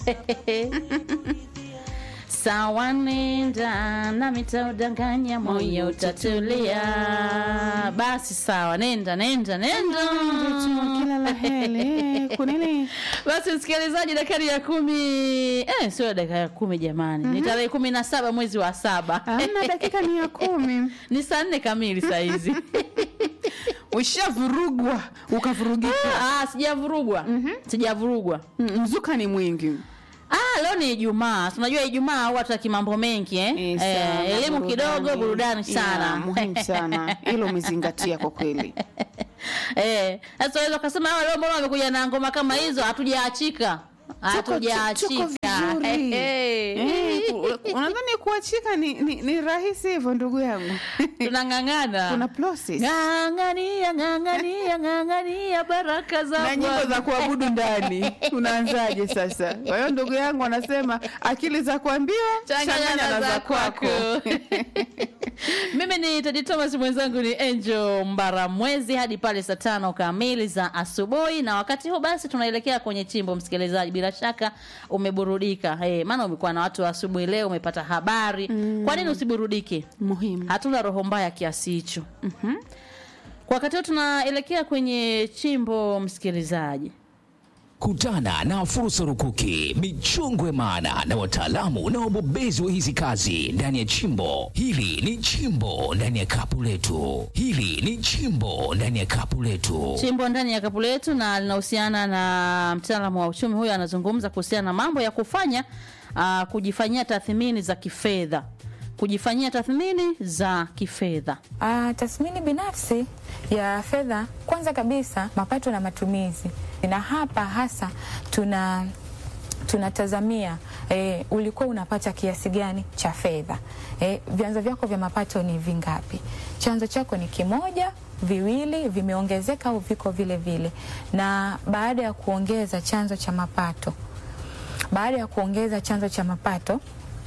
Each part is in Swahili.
Sawa, nenda nami taudanganya, moyo utatulia. Basi sawa, nenda nenda nenda. kila la heri kunini Basi msikilizaji, dakika ya kumi eh, sio dakika ya kumi jamani, ni tarehe kumi na saba mwezi wa saba amna dakika ni ya kumi ni saa nne kamili saa hizi. ushavurugwa ukavurugika Ah, sijavurugwa sijavurugwa. Mm, mzuka ni mwingi Ah, leo ni Ijumaa. Tunajua Ijumaa huwa tutaki mambo mengi eh. Eh, Eh, sana, elimu kidogo, burudani sana. Ya, muhimu sana hilo umezingatia kwa kweli Eh, sasa unaweza kusema hawa leo mbona wamekuja na ngoma kama hizo? Hatujaachika. Hatujaachika. tuko vizuri. Eh, Eh, ku- unadhani kuachika ni, ni, ni rahisi hivyo ndugu yangu Tunang'ang'ana. kuna process Ng'ang'ania, ng'ang'ania, ng'ang'ania baraka za na nyimbo Bwana. za kuabudu ndani unaanzaje sasa kwa hiyo ndugu yangu anasema akili za kuambiwa changanya na za kwako. Mimi ni Tedi Thomas, mwenzangu ni Angel Mbaramwezi hadi pale saa tano kamili za asubuhi, na wakati huu basi tunaelekea kwenye chimbo. Msikilizaji, bila shaka umeburudika hey, maana umekuwa na watu wa asubuhi leo, umepata habari kwa nini usiburudike? muhimu Hatuna roho mbaya kiasi hicho. Kwa wakati huu tunaelekea kwenye chimbo, msikilizaji. Kutana na fursa rukuki, michongwe maana na wataalamu na wabobezi wa hizi kazi ndani ya chimbo. Hili ni chimbo ndani ya kapu letu. Hili ni chimbo ndani ya kapu letu. chimbo ndani ya kapu letu na linahusiana na mtaalamu wa uchumi huyo anazungumza kuhusiana na mambo ya kufanya uh, kujifanyia tathmini za kifedha kujifanyia tathmini za kifedha Ah, tathmini binafsi ya fedha, kwanza kabisa mapato na matumizi, na hapa hasa tuna tunatazamia e, ulikuwa unapata kiasi gani cha fedha e, vyanzo vyako vya mapato ni vingapi? Chanzo chako ni kimoja, viwili, vimeongezeka au viko vile vile? Na baada ya kuongeza chanzo cha mapato, baada ya kuongeza chanzo cha mapato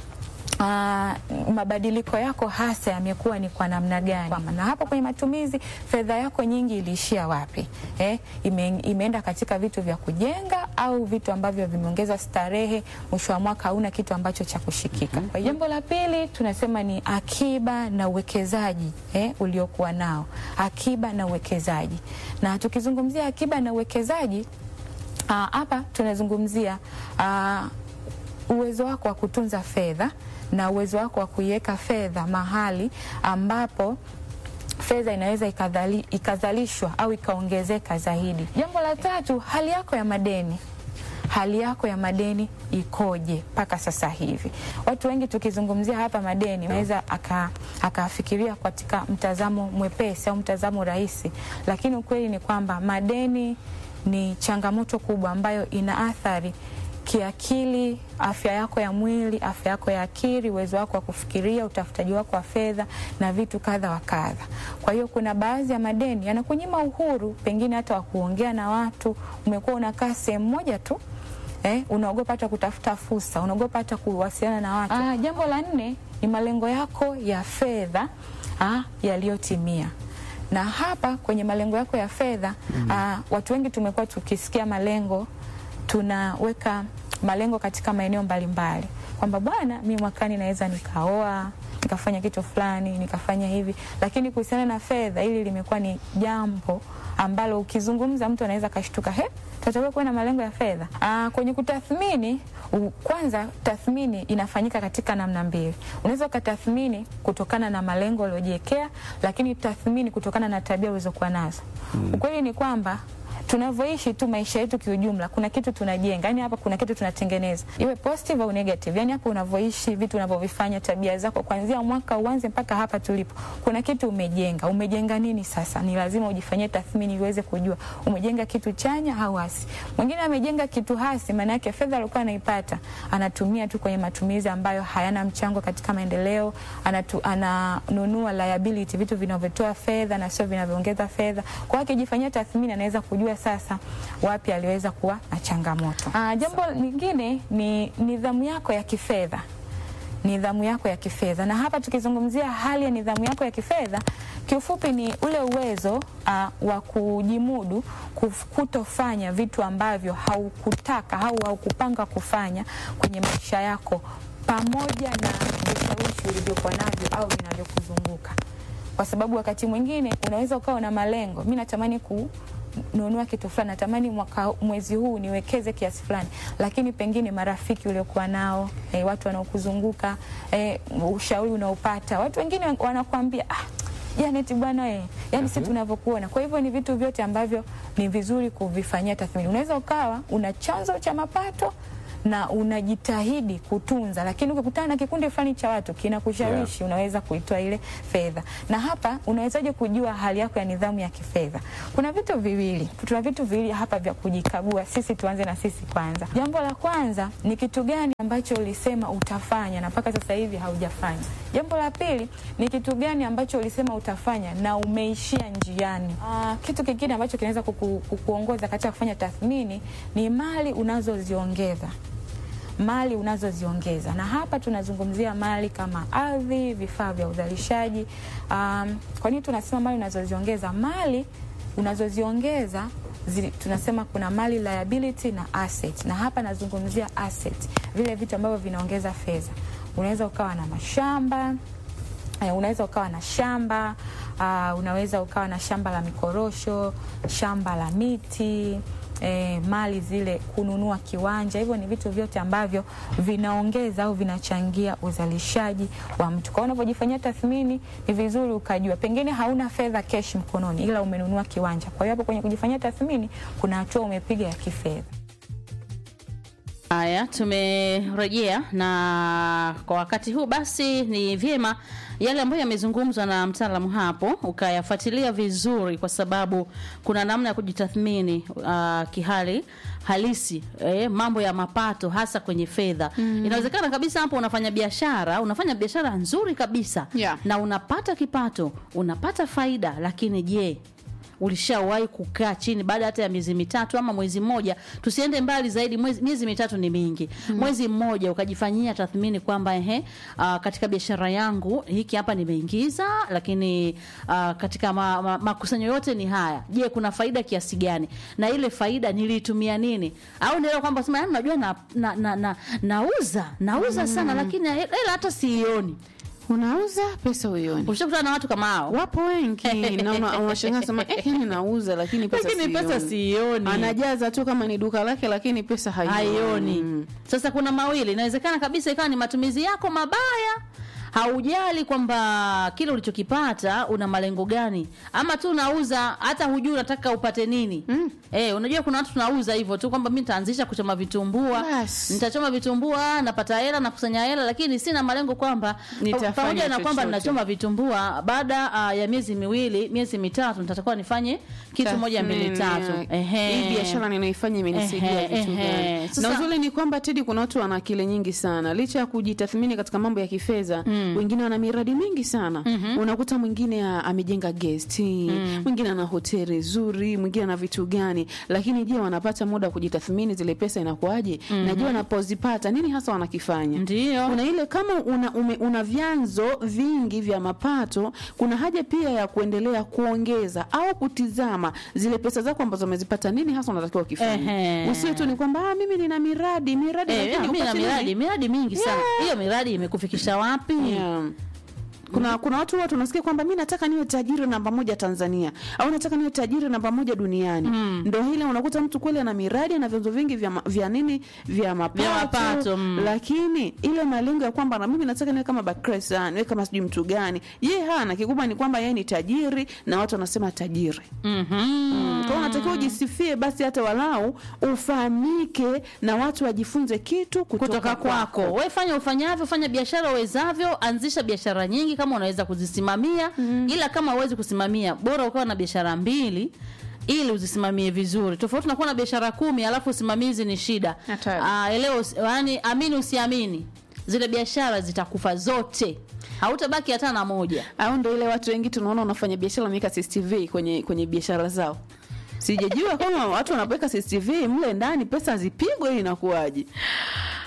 Ah, mabadiliko yako hasa yamekuwa ni kwa namna gani? Na hapo kwenye matumizi, fedha yako nyingi iliishia wapi? Eh, ime, imeenda katika vitu vya kujenga au vitu ambavyo vimeongeza starehe, mwisho wa mwaka hauna kitu ambacho cha kushikika. Kwa hiyo Jambo la pili tunasema ni akiba na uwekezaji eh, uliokuwa nao, akiba na uwekezaji. Na tukizungumzia akiba na uwekezaji ah, hapa tunazungumzia ah, uwezo wako wa kutunza fedha na uwezo wako wa kuiweka fedha mahali ambapo fedha inaweza ikadhali, ikazalishwa au ikaongezeka zaidi. Jambo la tatu, hali yako ya madeni hali yako ya madeni ikoje mpaka sasa hivi? Watu wengi tukizungumzia hapa madeni, naweza aka- akafikiria katika mtazamo mwepesi au mtazamo rahisi, lakini ukweli ni kwamba madeni ni changamoto kubwa ambayo ina athari kiakili, afya yako ya mwili, afya yako ya akili, uwezo wako wa kufikiria, utafutaji wako wa fedha na vitu kadha wa kadha. Kwa hiyo kuna baadhi ya madeni yanakunyima uhuru, pengine hata wa kuongea na watu. Umekuwa unakaa sehemu moja tu eh, unaogopa hata kutafuta fursa, unaogopa hata kuwasiliana na watu. Ah, jambo la nne ni malengo yako ya fedha ah, yaliyotimia na hapa kwenye malengo yako ya fedha mm. watu wengi tumekuwa tukisikia malengo tunaweka malengo katika maeneo mbalimbali kwamba bwana, mi mwakani naweza nikaoa nikafanya kitu fulani nikafanya hivi, lakini kuhusiana na fedha, hili limekuwa ni jambo ambalo ukizungumza mtu anaweza akashtuka, he, tunatakiwa kuwa na malengo ya fedha. Aa, kwenye kutathmini u- kwanza, tathmini inafanyika katika namna mbili. Unaweza ukatathmini kutokana na malengo uliojiwekea, lakini tathmini kutokana na tabia ulizokuwa nazo. Ukweli ni kwamba tunavyoishi tu maisha yetu kiujumla, kuna kitu tunajenga, yani hapa kuna kitu tunatengeneza, iwe positive au negative. Yani hapa unavyoishi, vitu unavyovifanya, tabia zako, kuanzia mwaka uanze mpaka hapa tulipo, kuna kitu umejenga. Umejenga nini? Sasa ni lazima ujifanyie tathmini uweze kujua umejenga kitu chanya au hasi. Mwingine amejenga kitu hasi, maana yake fedha alikuwa anaipata anatumia tu kwenye matumizi ambayo hayana mchango katika maendeleo, anatu, ananunua liability, vitu vinavyotoa fedha na sio vinavyoongeza fedha. Kwa hiyo akijifanyia tathmini anaweza kujua sasa wapi aliweza kuwa na changamoto. Ah, jambo lingine ni nidhamu yako ya kifedha nidhamu yako ya kifedha. Na hapa tukizungumzia hali ya nidhamu yako ya kifedha, kiufupi ni ule uwezo uh, wa kujimudu kuf- kutofanya vitu ambavyo haukutaka au haukupanga kufanya kwenye maisha yako pamoja na vishawishi ulivyokuwa navyo au vinavyokuzunguka kwa sababu wakati mwingine unaweza ukawa na malengo, mi natamani kununua kitu fulani, natamani mwaka mwezi huu niwekeze kiasi fulani, lakini pengine marafiki uliokuwa nao eh, watu wanaokuzunguka eh, ushauri unaopata, watu wengine wanakuambia ah, Janet bwana eh, yani sisi tunavyokuona. Kwa hivyo ni vitu vyote ambavyo ni vizuri kuvifanyia tathmini. Unaweza ukawa una chanzo cha mapato na unajitahidi kutunza, lakini ukikutana na kikundi fulani cha watu kinakushawishi, unaweza kuitoa ile fedha. Na hapa unawezaje kujua hali yako ya nidhamu ya kifedha? Kuna vitu viwili, tuna vitu viwili hapa vya kujikagua. Sisi tuanze na sisi kwanza. Jambo la kwanza ni kitu gani ambacho ulisema utafanya na mpaka sasa hivi haujafanya. Jambo la pili ni kitu gani ambacho ulisema utafanya na umeishia njiani. Aa, kitu kingine ambacho kinaweza kuku, kukuongoza katika kufanya tathmini ni mali unazoziongeza mali unazoziongeza na hapa tunazungumzia mali kama ardhi, vifaa vya uzalishaji. Um, kwa nini tunasema mali unazoziongeza? Mali unazoziongeza zili, tunasema kuna mali liability na asset, na hapa nazungumzia asset, vile vitu ambavyo vinaongeza fedha. Unaweza ukawa na mashamba eh, unaweza ukawa na shamba uh, unaweza ukawa na shamba la mikorosho, shamba la miti E, mali zile kununua kiwanja, hivyo ni vitu vyote ambavyo vinaongeza au vinachangia uzalishaji wa mtu. Kwa hiyo unapojifanyia tathmini, ni vizuri ukajua, pengine hauna fedha kesh mkononi, ila umenunua kiwanja. Kwa hiyo hapo kwenye kujifanyia tathmini, kuna hatua umepiga ya kifedha. Haya, tumerejea na kwa wakati huu basi, ni vyema yale ambayo yamezungumzwa na mtaalamu hapo ukayafuatilia vizuri, kwa sababu kuna namna ya kujitathmini uh, kihali halisi eh, mambo ya mapato hasa kwenye fedha mm. Inawezekana kabisa hapo unafanya biashara, unafanya biashara nzuri kabisa Yeah. na unapata kipato, unapata faida, lakini je ulishawahi kukaa chini baada hata ya miezi mitatu ama mwezi mmoja, tusiende mbali zaidi, mwezi, miezi mitatu ni mingi mm. mwezi mmoja ukajifanyia tathmini kwamba ehe, uh, katika biashara yangu hiki hapa nimeingiza, lakini uh, katika ma, ma, makusanyo yote ni haya. Je, kuna faida kiasi gani? Na ile faida niliitumia nini? Au ndio kwamba sema yani, unajua na, na, na, na, nauza nauza sana, lakini hela hata siioni. unauza pesa uioni Ushakutana na watu kama hao? wapo wengi na una- unashangaa sema eh, yani nauza lakini pesa Lakini pesa sioni." siioni. anajaza tu kama ni duka lake lakini pesa haioni haioni. Mm. Sasa kuna mawili, inawezekana kabisa ikawa ni matumizi yako mabaya, haujali kwamba kile ulichokipata una malengo gani, ama tu unauza hata hujui unataka upate nini. Mm. Eh, unajua kuna watu tunauza hivyo tu kwamba mimi nitaanzisha kuchoma vitumbua, Bas. nitachoma vitumbua, napata hela, nakusanya hela, lakini sina malengo kwamba Nitafanya pamoja na kwamba chochote. ninachoma vitumbua, baada uh, ya miezi miwili, miezi mitatu nitatakuwa nifanye kitu moja mbili Tathmini tatu. ya, Ehe. hii biashara ninaifanya imenisaidia Ehe, vitu ehe. gani? Sasa- Na uzuri ni kwamba Tedi, kuna watu wana akili nyingi sana, licha ya kujitathmini katika mambo ya kifedha wengine wana miradi mingi sana. Unakuta mwingine a- amejenga guest, mwingine ana hoteli nzuri, mwingine ana vitu gani, lakini je, wanapata muda wa kujitathmini zile pesa inakuwaje? Na je, wanapozipata nini hasa wanakifanya? Ndio. kuna ile kama una, ume, una vyanzo vingi vya mapato, kuna haja pia ya kuendelea kuongeza au kutizama zile pesa zako ambazo umezipata, nini hasa unatakiwa ukifanya. Ehe. Usiwe tu ni kwamba ah, mimi nina miradi miradi, Eh, lakini mimi na upate miradi nini? miradi mingi sana. Yeah. Hiyo miradi imekufikisha wapi? Yeah. Kuna kuna watu huwa tunasikia kwamba mi nataka niwe tajiri namba moja Tanzania au nataka niwe tajiri namba moja duniani. Ndo hile unakuta mtu kweli ana miradi ana vyanzo vingi vya, ma- vya nini vya mapato, Vya mapato, mm. lakini ile malengo ya kwamba na mimi nataka niwe kama Bakresa, niwe kama sijui mtu gani, ye hana kikubwa ni kwamba yeye ni tajiri na watu wanasema tajiri. Mhm. Mm. Kwa hiyo unatakiwa ujisifie basi hata walau ufahamike na watu wajifunze kitu kutoka, kutoka kwako. Wewe fanya ufanyavyo, fanya biashara uwezavyo, anzisha biashara nyingi kama unaweza kuzisimamia. Ila kama huwezi kusimamia, bora ukawa na biashara mbili ili uzisimamie vizuri. Tofauti na kuwa na biashara kumi alafu usimamizi ni shida. Hatari. Ah, elewa, usi- yaani amini usiamini, zile biashara zitakufa zote, hautabaki hata na moja. au ndo ile watu wengi tunaona wanafanya biashara wameweka CCTV kwenye kwenye biashara zao. Sijajua kama watu wanapoweka CCTV mle ndani pesa zipigwe ili inakuwaje.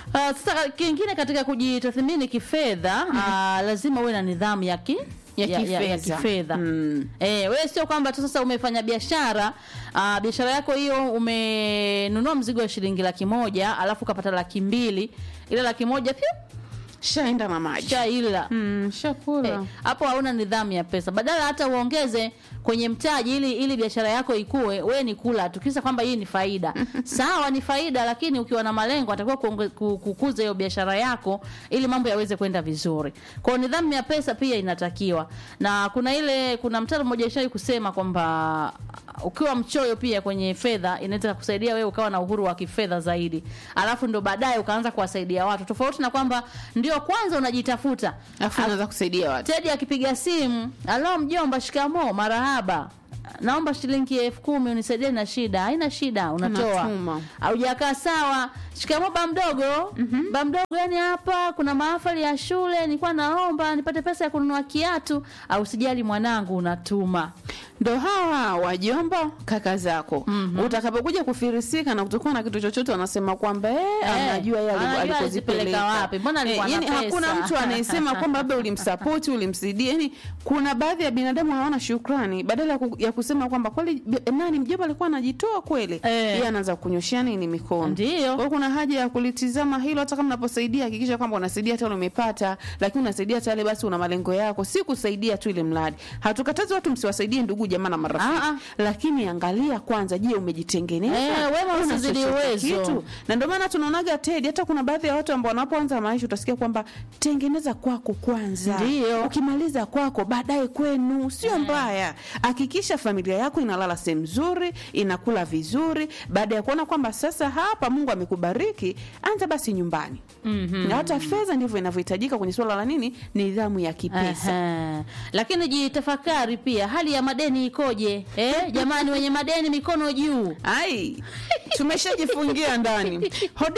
Uh, sasa kingine katika kujitathmini kifedha uh, lazima uwe na nidhamu ya ki Ya ya, ya, ya kifedha. kifedha Mm. eh, wewe sio kwamba tu sasa umefanya biashara uh, biashara yako hiyo umenunua mzigo wa shilingi laki moja alafu ukapata laki mbili ile laki moja pia shaenda na maji shaila mm, shakura Eh, hapo hauna nidhamu ya pesa badala hata uongeze kwenye mtaji ili ili biashara yako ikue we ni kula tu kisa kwamba hii ni faida sawa ni faida lakini ukiwa na malengo atakiwa kuonge- ku- kukuza hiyo biashara yako ili mambo yaweze kwenda vizuri kwao nidhamu ya pesa pia inatakiwa na kuna ile kuna mtaro mmoja ishai kusema kwamba ukiwa mchoyo pia kwenye fedha inaweza kusaidia wewe ukawa na uhuru wa kifedha zaidi alafu ndo baadaye ukaanza kuwasaidia watu tofauti na kwamba ndio kwanza unajitafuta alafu unaweza kusaidia watu Tedi akipiga simu, alo mjomba, shikamo, marahaba, naomba shilingi elfu kumi unisaidie na shida. Haina shida, unatoa. Unatuma. Haujakaa sawa. Shikamo ba mdogo. Ba mdogo, yani hapa kuna mahafali ya shule, nilikuwa naomba nipate pesa ya kununua kiatu. Au sijali mwanangu, unatuma. ndo hawa wajomba kaka zako utakapokuja kufirisika na kutokuwa na kitu chochote wanasema kwamba eh, anajua yeye anajua alipo- alizipeleka alikozipeleka wapi, mbona alikuwa na yani pesa? hakuna mtu anayesema kwamba labda ulimsapoti ulimsaidia yani kuna baadhi ya binadamu hawana shukrani badala ya ku- ya kusema kwamba kweli bi- nani mjomba alikuwa anajitoa kweli Eh. yeye anaanza kunyoshia nini mikono Ndio. kwa hiyo kuna haja ya kulitizama hilo hata kama unaposaidia hakikisha kwamba unasaidia hata umepata lakini unasaidia hata yale basi una malengo yako si kusaidia tu ile mradi hatukatazi watu msiwasaidie ndugu jamaa na marafiki Ah, ah. lakini angalia kwanza je umejitengeneza Eh, wema Una usizidi chochote uwezo. kitu? na ndio maana tunaonaga tedi hata kuna baadhi ya watu ambao wanapoanza maisha utasikia kwamba tengeneza kwako kwanza Ndio. ukimaliza kwako baadaye kwenu sio mbaya hakikisha familia yako inalala sehemu nzuri inakula vizuri baada ya kuona kwamba sasa hapa mungu amekubariki anza basi nyumbani mm-hmm. na hata fedha ndivyo inavyohitajika kwenye suala la nini nidhamu ya kipesa Aha. Lakini jitafakari pia hali ya madeni ikoje? Eh, jamani wenye madeni mikono juu. ai tumeshajifungia ndani hodi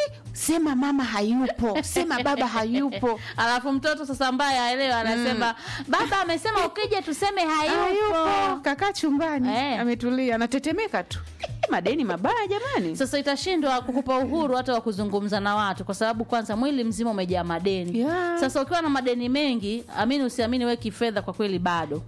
sema mama hayupo sema baba hayupo alafu mtoto sasa ambaye aelewa anasema baba amesema ukija tuseme hayupo hayupo kakaa chumbani Eh. ametulia anatetemeka tu madeni mabaya jamani sasa itashindwa kukupa uhuru hata wa kuzungumza na watu kwa sababu kwanza mwili mzima umejaa madeni Yeah. sasa ukiwa na madeni mengi amini usiamini we kifedha kwa kweli bado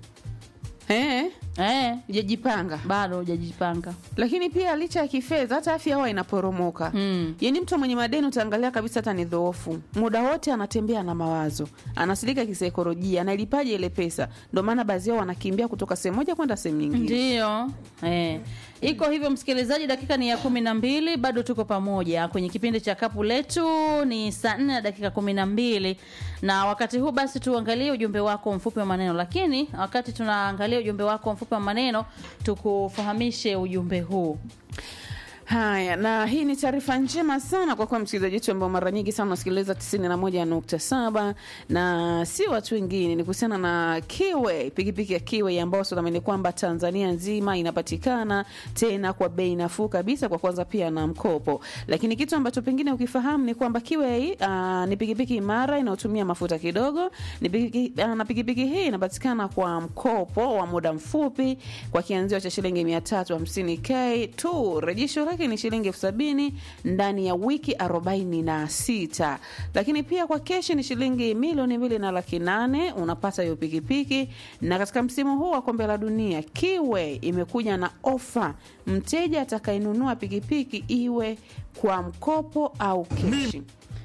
eh, eh, ujajipanga bado hujajipanga lakini pia licha ya kifedha hata afya huwa inaporomoka Mm. yaani mtu mwenye madeni utaangalia kabisa hata ni dhoofu muda wote anatembea na mawazo anasilika kisaikolojia analipaje ile pesa ndio maana baadhi yao wanakimbia kutoka sehemu moja kwenda sehemu nyingine Ndiyo. Eh. Iko hivyo msikilizaji, dakika ni ya kumi na mbili, bado tuko pamoja kwenye kipindi cha kapu letu. Ni saa nne na dakika kumi na mbili na wakati huu basi tuangalie ujumbe wako mfupi wa maneno, lakini wakati tunaangalia ujumbe wako mfupi wa maneno, tukufahamishe ujumbe huu. Haya, na hii ni taarifa njema sana kwa kuwa msikilizaji wetu ambao mara nyingi sana unasikiliza 91.7 na si watu wengine, ni kuhusiana na Kiwe, pikipiki ya Kiwe ambayo tunaamini kwamba Tanzania nzima inapatikana tena kwa bei nafuu kabisa, kwa kwanza pia na mkopo. Lakini kitu ambacho pengine ukifahamu ni kwamba Kiwe uh, ni pikipiki imara inayotumia mafuta kidogo. Ni pikipiki, uh, na pikipiki hii inapatikana kwa mkopo wa muda mfupi kwa kianzio cha shilingi 350k tu. Rejesho lake ni shilingi elfu sabini ndani ya wiki 46, lakini pia kwa keshi ni shilingi milioni mbili na laki nane unapata hiyo pikipiki. Na katika msimu huu wa kombe la dunia, Kiwe imekuja na ofa, mteja atakayenunua pikipiki iwe kwa mkopo au keshi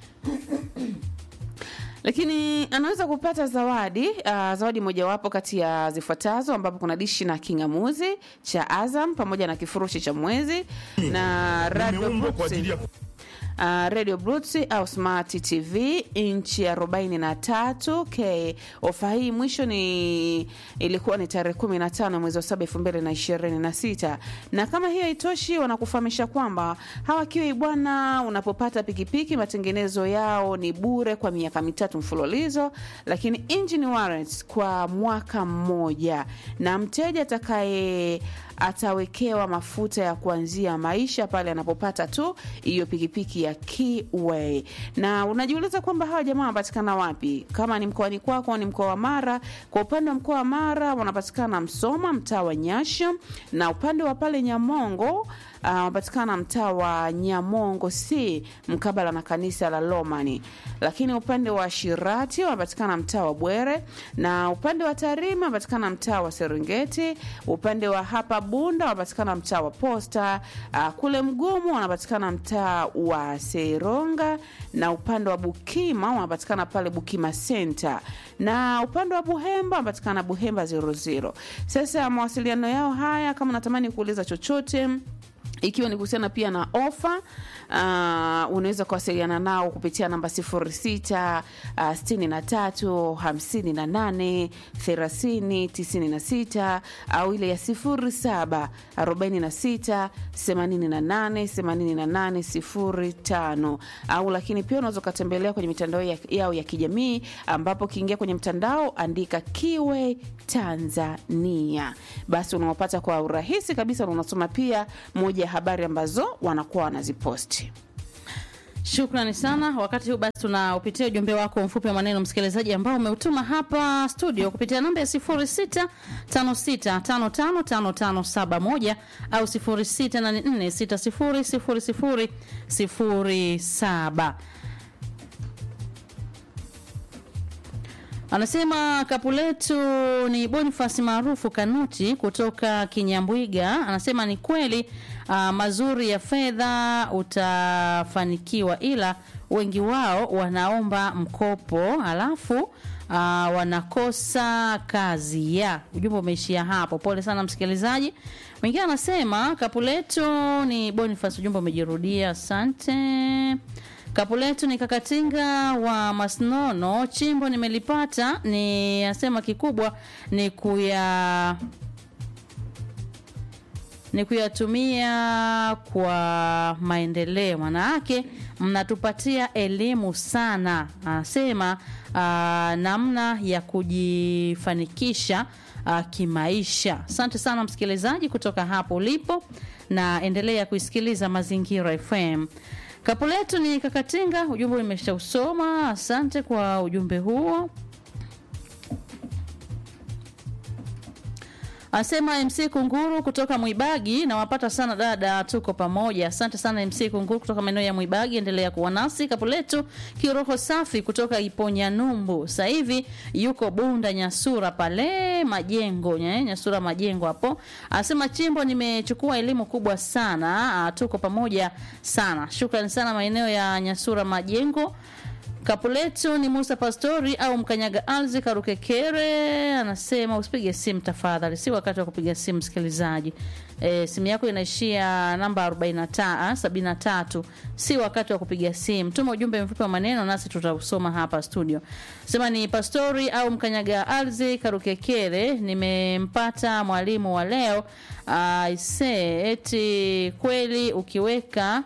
lakini anaweza kupata zawadi uh, zawadi mojawapo kati ya zifuatazo ambapo kuna dishi na kingamuzi cha Azam pamoja na kifurushi cha mwezi na radio Nimeumbwa kwa ajili ya uh, radio Bluetooth au smart TV inchi ya 43k. Ofa hii mwisho ni ilikuwa ni tarehe 15 mwezi wa 7 2026, na kama hiyo haitoshi, wanakufahamisha kwamba hawa Kiwi bwana, unapopata pikipiki matengenezo yao ni bure kwa miaka mitatu mfululizo, lakini engine warranty kwa mwaka mmoja, na mteja atakaye atawekewa mafuta ya kuanzia maisha pale anapopata tu hiyo pikipiki ya Keyway. Na unajiuliza kwamba hawa jamaa wanapatikana wapi? Kama ni mkoani kwako, ni mkoa wa Mara. Kwa upande wa mkoa wa Mara wanapatikana Msoma, mtaa wa Nyasha, na upande wa pale Nyamongo ah, wanapatikana mtaa wa Nyamongo C mkabala na kanisa la Lomani, lakini upande wa Shirati wanapatikana mtaa wa Bwere, na upande wa Tarima wanapatikana mtaa wa Serengeti, upande wa hapa Bunda wanapatikana mtaa wa Posta, ah, kule Mgumu wanapatikana mtaa wa Seronga, na upande wa Bukima wanapatikana pale Bukima Center, na upande wa Buhemba wanapatikana Buhemba 00. Sasa mawasiliano yao haya, kama unatamani kuuliza chochote ikiwa ni kuhusiana pia na ofa uh, unaweza kuwasiliana nao kupitia namba 06 uh, 63 58 30 96 au ile ya 07 46 88 88 05 au lakini pia unaweza ukatembelea kwenye mitandao ya- yao ya kijamii ambapo ukiingia kwenye mtandao andika Kiwe Tanzania, basi unawapata kwa urahisi kabisa na unasoma pia moja ya habari ambazo wanakuwa wanaziposti. Shukrani sana. Wakati huu basi tunaupitia ujumbe wako mfupi wa maneno msikilizaji, ambao umeutuma hapa studio kupitia namba ya 0656555571 au 0684600007. Anasema kapu letu ni Bonifasi maarufu Kanuti kutoka Kinyambwiga. Anasema ni kweli uh, mazuri ya fedha utafanikiwa, ila wengi wao wanaomba mkopo halafu uh, wanakosa kazi ya ujumbe umeishia hapo. Pole sana msikilizaji. Mwingine anasema kapu letu ni Bonifasi, ujumbe umejirudia. Asante. Kapu letu ni kakatinga wa Masnono, chimbo nimelipata, ni asema kikubwa ni kuya ni kuyatumia kwa maendeleo. Maana yake mnatupatia elimu sana, anasema ah, namna ya kujifanikisha ah, kimaisha. Asante sana msikilizaji kutoka hapo ulipo, na endelea kuisikiliza Mazingira FM. Kapu letu ni Kakatinga, ujumbe nimeshausoma. Asante kwa ujumbe huo. Anasema MC Kunguru kutoka Mwibagi, nawapata sana dada, tuko pamoja. Asante sana MC Kunguru kutoka maeneo ya Mwibagi, endelea kuwa nasi. Kapu letu kiroho safi kutoka Iponya Numbu, sasa hivi yuko Bunda Nyasura pale Majengo, nye, Nyasura Majengo hapo. Anasema chimbo, nimechukua elimu kubwa sana. Ah, tuko pamoja sana. Shukrani sana maeneo ya Nyasura Majengo. Kapu letu ni Musa Pastori au Mkanyaga Alzi Karukekere, anasema usipige simu tafadhali, si wakati wa kupiga simu msikilizaji. E, simu yako inaishia namba 43 73, si wakati wa kupiga simu. Tuma ujumbe mfupi wa maneno nasi tutausoma hapa studio. Sema ni Pastori au Mkanyaga Alzi Karukekere, nimempata mwalimu wa leo aise, eti kweli ukiweka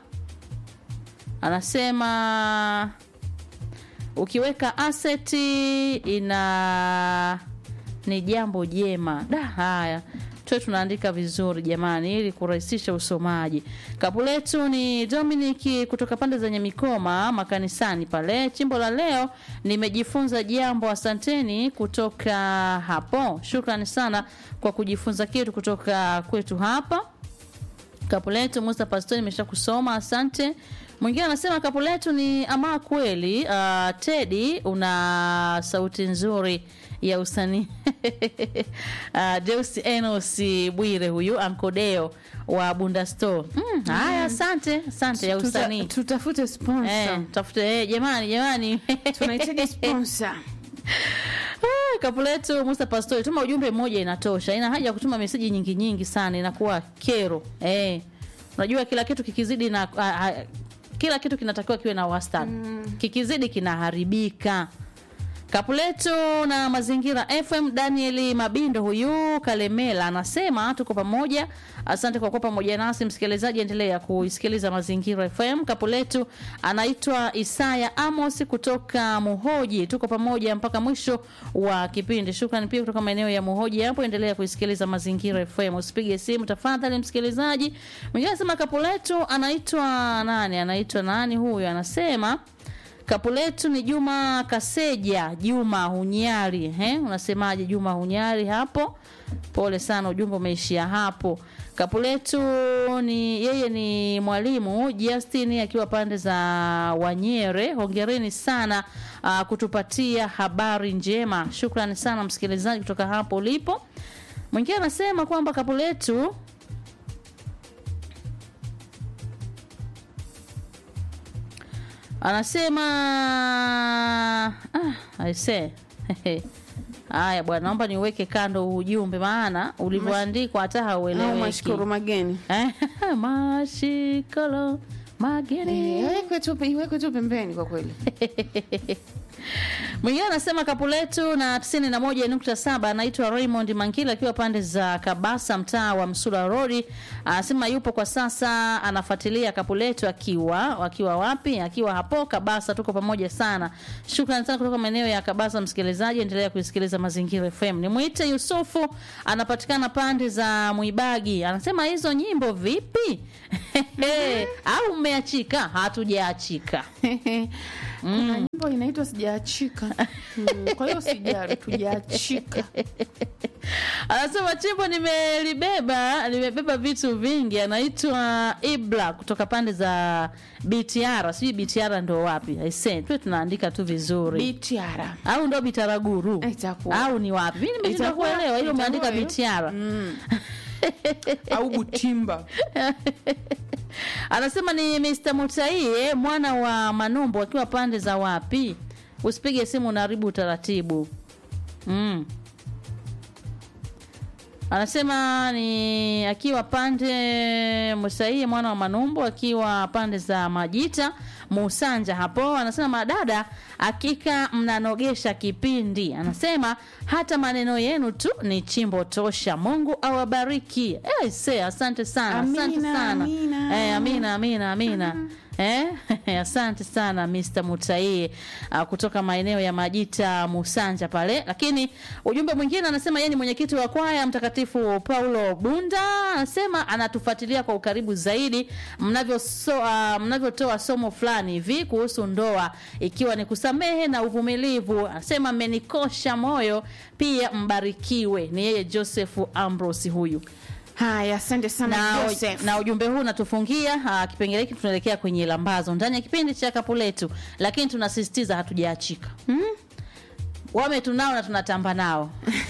anasema ukiweka aseti ina ni jambo jema. Da, haya tuwe tunaandika vizuri jamani, ili kurahisisha usomaji. Kapu letu ni Dominic kutoka pande zenye mikoma makanisani pale. Chimbo la leo nimejifunza jambo, asanteni kutoka hapo. Shukrani sana kwa kujifunza kitu kutoka kwetu hapa kapu letu Musa Pastori imesha kusoma, asante. Mwingine anasema kapu letu ni ama kweli. Uh, Tedi una sauti nzuri ya usanii uh, Deus Enos Bwire huyu Ankodeo wa Bunda Store. Mm, haya asante, asante ya Tuta- usanii. tutafute sponsor. Eh, tafute eh, jamani jamani. Tunahitaji sponsor. Ah, kapu letu Musa Pastori, tuma ujumbe mmoja inatosha. Ina haja ya kutuma meseji nyingi nyingi sana, inakuwa kero. Eh, unajua kila kitu kikizidi na a, a, kila kitu kinatakiwa kiwe na wastani. Kikizidi kinaharibika. Kapuletu na Mazingira FM. Danieli Mabindo huyu Kalemela anasema tuko pamoja. Asante kwa kuwa pamoja nasi msikilizaji, endelea kuisikiliza Mazingira FM. Kapuletu anaitwa Isaya Amos kutoka Muhoji, tuko pamoja mpaka mwisho wa kipindi. Shukrani pia kutoka maeneo ya Muhoji hapo, endelea kuisikiliza Mazingira FM. Usipige simu tafadhali msikilizaji. Mwingine anasema Kapuletu anaitwa nani? Anaitwa nani huyu? Anasema Kapu letu ni Juma Kaseja, Juma Hunyari. He? Unasemaje Juma Hunyari hapo? Pole sana, ujumbe umeishia hapo. Kapu letu ni yeye ni mwalimu Justin akiwa pande za Wanyere. Hongereni sana uh, kutupatia habari njema. Shukrani sana msikilizaji kutoka hapo ulipo. Mwingine anasema kwamba kapu letu anasema ah, aise haya bwana, naomba niuweke kando huu ujumbe, maana ulivyoandikwa hata Au haueleweki. mashukuru mageni Eh, mashikolo mageni Eh, iwekwe tu iwekwe tu pembeni kwa kweli. Mwingine anasema kapu letu na 91.7 anaitwa Raymond Mankila akiwa pande za Kabasa mtaa wa Msula Road. Anasema yupo kwa sasa anafuatilia kapu letu akiwa akiwa wapi? Akiwa hapo Kabasa. Tuko pamoja sana. Shukrani sana kutoka maeneo ya Kabasa msikilizaji, endelea kusikiliza Mazingira FM. Nimwite Yusufu anapatikana pande za Mwibagi. Anasema hizo nyimbo vipi? Au mmeachika? Hatujaachika. Kuna nyimbo inaitwa sijaachika. Mm, Kwa hiyo sijali tujaachika. Anasema chimbo nimelibeba, nimebeba vitu vingi. Anaitwa Ibla kutoka pande za BTR. Sijui BTR ndo wapi? Aise, tu tunaandika tu vizuri. Bitiara. au ndo Bitaraguru? Itakuwa. Au ni wapi? Mimi nimeshindwa Itakuwa- kuelewa. Hilo umeandika itakuwa hiyo. BTR. Mm. Au Butimba. Anasema ni Mr. Mutaie mwana wa Manumbu akiwa pande za wapi? Usipige simu unaharibu utaratibu. Mm. Anasema ni akiwa pande Musaie mwana wa Manumbu akiwa pande za Majita Musanja hapo. Anasema madada, hakika mnanogesha kipindi. Anasema hata maneno yenu tu ni chimbo tosha. Mungu awabariki. Eh, se, asante sana. asante Amina, sana. amina. Eh, amina amina amina. Eh, asante sana Mr. Mutaie uh, kutoka maeneo ya Majita Musanja pale. Lakini ujumbe mwingine anasema yeye ni mwenyekiti wa kwaya Mtakatifu Paulo Bunda, anasema anatufuatilia kwa ukaribu zaidi mnavyo so, uh, mnavyotoa somo fulani hivi kuhusu ndoa ikiwa ni kusamehe na uvumilivu. Anasema mmenikosha moyo, pia mbarikiwe. Ni yeye Joseph Ambrose huyu Haya, asante sana na, Joseph. na ujumbe huu unatufungia ah, kipengele hiki. Tunaelekea kwenye lambazo ndani ya kipindi cha kapu letu, lakini tunasisitiza hatujaachika hmm? wame tunao na tunatamba nao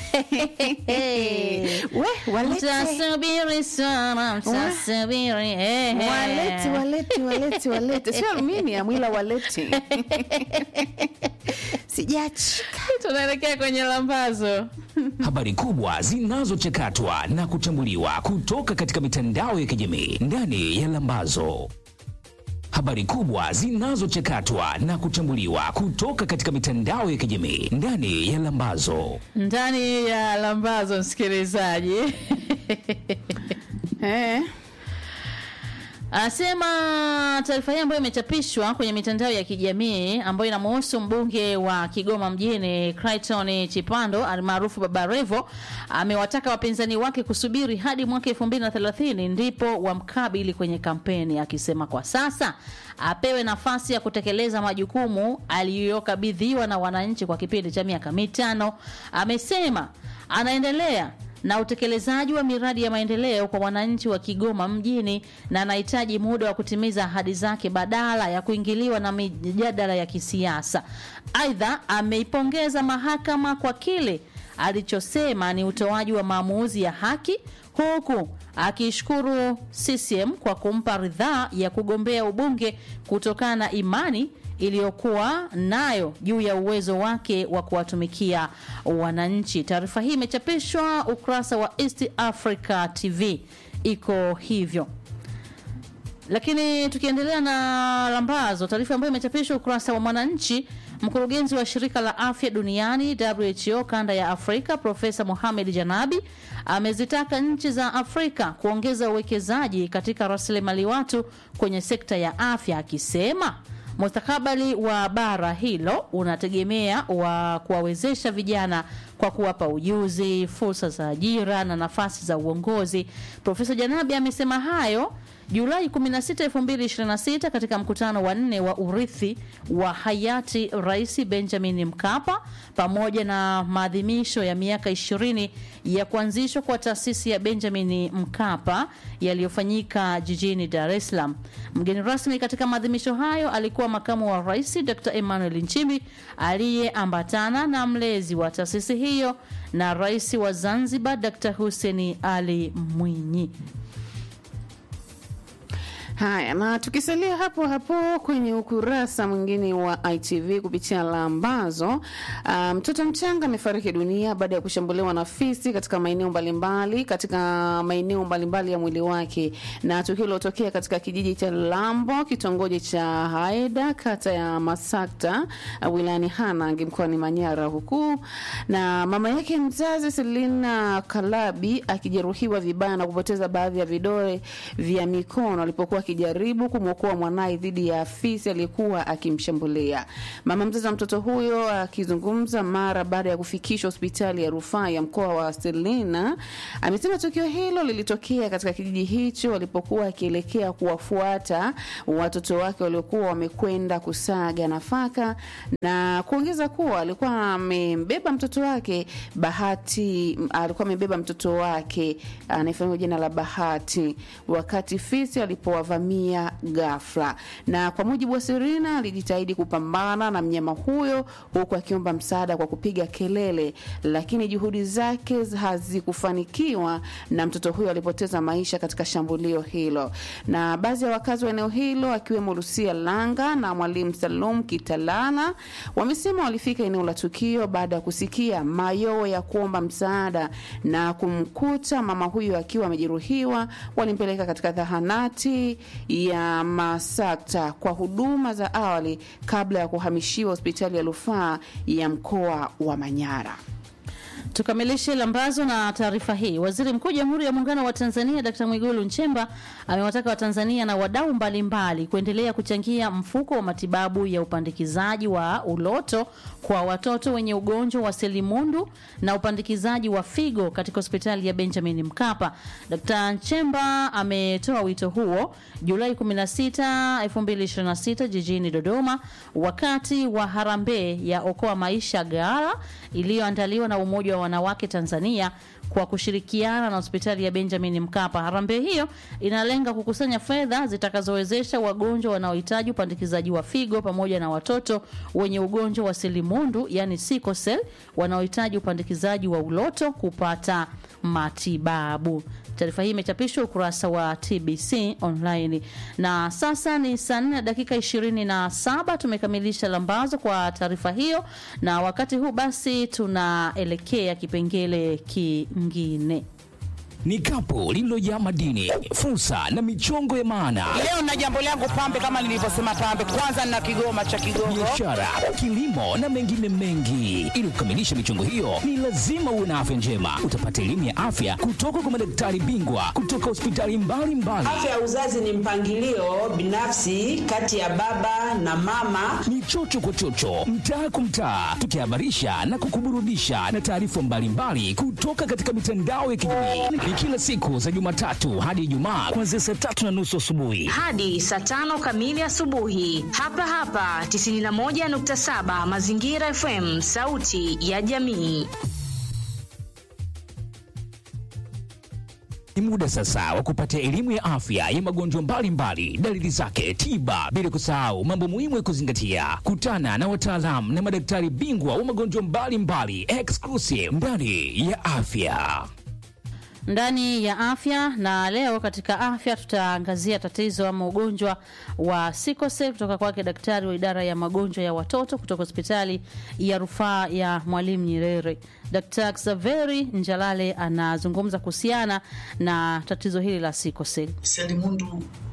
We, walete. mtasubiri sana mtasubiri eh, eh. Walete, walete, walete, walete. Sio aluminium ila walete. Sijaachika. tunaelekea kwenye lambazo Habari kubwa zinazochakatwa na kuchambuliwa kutoka katika mitandao ya kijamii ndani ya Lambazo. Habari kubwa zinazochakatwa na kuchambuliwa kutoka katika mitandao ya kijamii ndani ya Lambazo. ndani ya lambazo msikilizaji Eh. Anasema taarifa hii ambayo imechapishwa kwenye mitandao ya kijamii ambayo inamhusu mbunge wa Kigoma mjini Clayton Chipando almaarufu Baba Levo amewataka wapinzani wake kusubiri hadi mwaka 2030 ndipo wamkabili kwenye kampeni, akisema kwa sasa apewe nafasi ya kutekeleza majukumu aliyokabidhiwa na wananchi kwa kipindi cha miaka mitano. Amesema anaendelea na utekelezaji wa miradi ya maendeleo kwa wananchi wa Kigoma mjini na anahitaji muda wa kutimiza ahadi zake badala ya kuingiliwa na mijadala ya kisiasa. Aidha, ameipongeza mahakama kwa kile alichosema ni utoaji wa maamuzi ya haki huku akiishukuru CCM kwa kumpa ridhaa ya kugombea ubunge kutokana na imani iliyokuwa nayo juu ya uwezo wake wa kuwatumikia wananchi. Taarifa hii imechapishwa ukurasa wa East Africa TV, iko hivyo. Lakini tukiendelea na lambazo, taarifa ambayo imechapishwa ukurasa wa Mwananchi, mkurugenzi wa shirika la afya duniani WHO kanda ya Afrika Profesa Mohamed Janabi amezitaka nchi za Afrika kuongeza uwekezaji katika rasilimali watu kwenye sekta ya afya, akisema mustakabali wa bara hilo unategemea wa kuwawezesha vijana kwa kuwapa ujuzi, fursa za ajira na nafasi za uongozi. Profesa Janabi amesema hayo Julai 16, 2026 katika mkutano wa nne wa urithi wa hayati Rais Benjamin Mkapa pamoja na maadhimisho ya miaka 20 ya kuanzishwa kwa taasisi ya Benjamin Mkapa yaliyofanyika jijini Dar es Salaam. Mgeni rasmi katika maadhimisho hayo alikuwa makamu wa rais Dr. Emmanuel Nchimbi aliyeambatana na mlezi wa taasisi hiyo na rais wa Zanzibar Dr. Hussein Ali Mwinyi. Haya, na tukisalia hapo hapo kwenye ukurasa mwingine wa ITV kupitia lambazo, mtoto um, mchanga amefariki dunia baada ya kushambuliwa na fisi katika maeneo mbalimbali katika maeneo mbalimbali ya mwili wake, na tukio lilotokea katika kijiji cha Lambo, kitongoji cha Haeda, kata ya Masakta, uh, wilayani Hanang, mkoani Manyara, huku na mama yake mzazi Selina Kalabi akijeruhiwa vibaya na kupoteza baadhi ya vidole vya mikono alipokuwa akijaribu kumwokoa mwanaye dhidi ya afisi aliyekuwa akimshambulia. Mama mzazi wa mtoto huyo akizungumza mara baada ya kufikishwa hospitali ya rufaa ya mkoa wa Selina amesema tukio hilo lilitokea katika kijiji hicho walipokuwa akielekea kuwafuata watoto wake waliokuwa wamekwenda kusaga nafaka, na kuongeza kuwa alikuwa amembeba mtoto wake Bahati, alikuwa amebeba mtoto wake anayefahamika jina la Bahati wakati fisi alipowavamia ghafla. Na kwa mujibu wa Serena, alijitahidi kupambana na mnyama huyo huku akiomba msaada kwa kupiga kelele, lakini juhudi zake hazikufanikiwa na mtoto huyo alipoteza maisha katika shambulio hilo. Na baadhi ya wakazi wa eneo hilo akiwemo Lucia Langa na mwalimu Salum Kitalana wamesema walifika eneo la tukio baada ya kusikia mayowe ya kuomba msaada na kumkuta mama huyo akiwa amejeruhiwa. Walimpeleka katika zahanati ya Masakta kwa huduma za awali kabla ya kuhamishiwa hospitali ya rufaa ya mkoa wa Manyara. Tukamilishe lambazo na taarifa hii. Waziri Mkuu wa Jamhuri ya Muungano wa Tanzania Dkt. Mwigulu Nchemba amewataka Watanzania na wadau mbalimbali kuendelea kuchangia mfuko wa matibabu ya upandikizaji wa uloto kwa watoto wenye ugonjwa wa selimundu na upandikizaji wa figo katika hospitali ya Benjamin Mkapa. Dkt. Nchemba ametoa wito huo Julai 16, 2026 jijini Dodoma wakati wa harambee ya Okoa Maisha Gala iliyoandaliwa na Umoja wa Wanawake Tanzania kwa kushirikiana na hospitali ya Benjamin Mkapa. Harambee hiyo inalenga kukusanya fedha zitakazowezesha wagonjwa wanaohitaji upandikizaji wa figo pamoja na watoto wenye ugonjwa wa selimundu, yani sickle cell, wanaohitaji upandikizaji wa uloto kupata matibabu. Taarifa hii imechapishwa ukurasa wa TBC online. Na sasa ni saa nne na dakika ishirini na saba. Tumekamilisha lambazo kwa taarifa hiyo, na wakati huu basi tunaelekea kipengele kingine. Ni kapu lililojaa madini, fursa na michongo ya maana, Leo na jambo langu pambe, kama nilivyosema pambe, kwanza nina kigoma cha Kigogo. biashara, kilimo na mengine mengi. Ili kukamilisha michongo hiyo, ni lazima uwe na afya njema. Utapata elimu ya afya kutoka kwa madaktari bingwa kutoka hospitali mbalimbali. Afya ya uzazi ni mpangilio binafsi kati ya baba na mama. ni chocho kwa chocho, mtaa kwa mtaa, tukihabarisha na kukuburudisha na taarifa mbalimbali kutoka katika mitandao ya kijamii. Ni kila siku za Jumatatu hadi Ijumaa kuanzia saa tatu na nusu asubuhi. hadi saa tano kamili asubuhi hapa hapa 91.7 Mazingira FM, sauti ya jamii. Ni muda sasa wa kupata elimu ya afya ya magonjwa mbalimbali, dalili zake, tiba, bila kusahau mambo muhimu ya kuzingatia. Kutana na wataalamu na madaktari bingwa wa magonjwa mbalimbali, exclusive ndani ya afya. ndani ya afya na leo katika afya tutaangazia tatizo ama ugonjwa wa sikose kutoka kwake daktari wa idara ya magonjwa ya watoto kutoka hospitali ya rufaa ya mwalimu nyerere dkt xaveri njalale anazungumza kuhusiana na tatizo hili la sikoseli Selimundu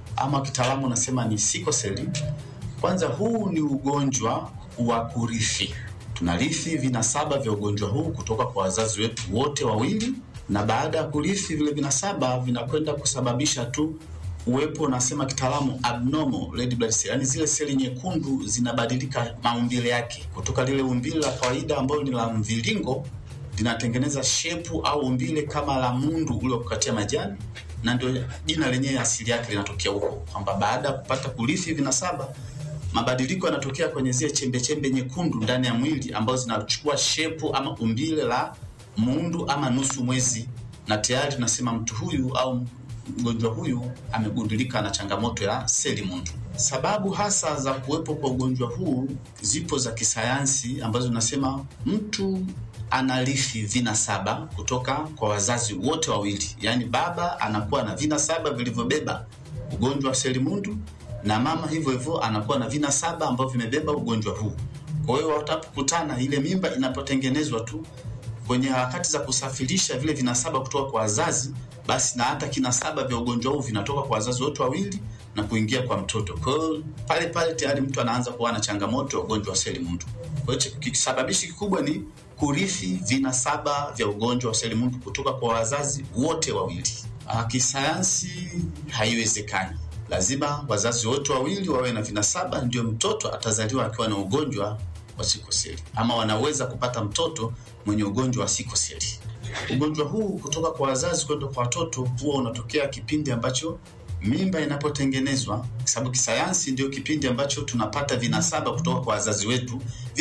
ama kitaalamu nasema ni sikoseli. Kwanza, huu ni ugonjwa wa kurithi. Tunarithi vinasaba vya ugonjwa huu kutoka kwa wazazi wetu wote wawili, na baada ya kurithi vile vinasaba vinakwenda kusababisha tu uwepo nasema kitaalamu abnormal red blood cell, yani zile seli nyekundu zinabadilika maumbile yake kutoka lile umbile la kawaida ambalo ni la mviringo linatengeneza shepu au umbile kama la mundu ule wa kukatia majani, na ndio jina lenyewe asili yake linatokea huko, kwamba baada ya kupata kurithi vinasaba mabadiliko yanatokea kwenye zile chembe chembe nyekundu ndani ya mwili ambazo zinachukua shepu ama umbile la mundu ama nusu mwezi, na tayari tunasema mtu huyu au mgonjwa huyu amegundulika na changamoto ya seli mundu. Sababu hasa za kuwepo kwa ugonjwa huu zipo za kisayansi ambazo zinasema mtu anarithi vinasaba kutoka kwa wazazi wote wawili, yaani baba anakuwa na vinasaba vilivyobeba ugonjwa wa seli mundu na mama hivyo hivyo anakuwa na vinasaba ambavyo vimebeba ugonjwa huu. Kwa hiyo watapokutana, ile mimba inapotengenezwa tu kwenye harakati za kusafirisha vile vinasaba kutoka kwa wazazi, basi na hata kinasaba vya ugonjwa huu vinatoka kwa wazazi wote wawili na kuingia kwa mtoto. Kwa hiyo pale pale tayari mtu anaanza kuwa na changamoto ya ugonjwa wa seli mundu. Kwa hiyo kisababishi kikubwa ni kurithi vinasaba vya ugonjwa wa seli mundu kutoka kwa wazazi wote wawili. Ah, Kisayansi haiwezekani lazima wazazi wote wawili wawe na vinasaba, ndio mtoto atazaliwa akiwa na ugonjwa wa sikoseli, ama wanaweza kupata mtoto mwenye ugonjwa wa sikoseli. Ugonjwa huu kutoka kwa wazazi kwenda kwa watoto huwa unatokea kipindi ambacho mimba inapotengenezwa, kwa sababu kisayansi ndio kipindi ambacho tunapata vinasaba kutoka kwa wazazi wetu